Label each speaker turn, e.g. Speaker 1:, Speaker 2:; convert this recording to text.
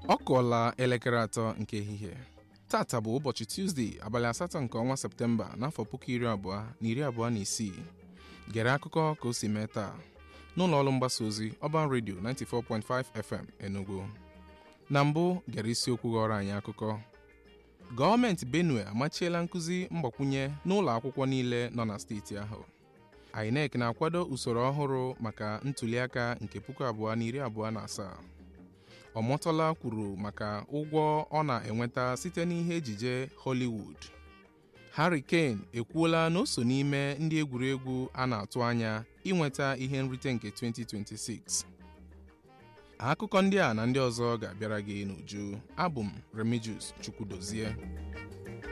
Speaker 1: ọ kụọla elekere atọ nke ehihie tata bụ ụbọchị tuzdee abalị asatọ nke ọnwa septemba n'afọ puku iri abụọ na iri abụọ na isii gere akụkọ ka o si mee taa n'ụlọ ọrụ mgbasa ozi ọban redio 94.5 fm enugu na mbụ gere isiokwu ghọrọ anyị akụkọ gọọmenti benue amachiela nkụzi mgbakwunye n'ụlọ akwụkwọ niile nọ na steeti ahụ INEC na-akwado usoro ọhụrụ maka ntụliaka nke puku abụọ na iri abụọ na asaa ọmọtọla kwuru maka ụgwọ ọ na-enweta site n'ihe ejije Hollywood Harry Kane ekwuola na o so n'ime ndị egwuregwu a na-atụ anya inweta ihe nrite nke 2026 akụkọ ndị a na ndị ọzọ ga-abịara gị n'uju abụ m Remigius Chukwudozie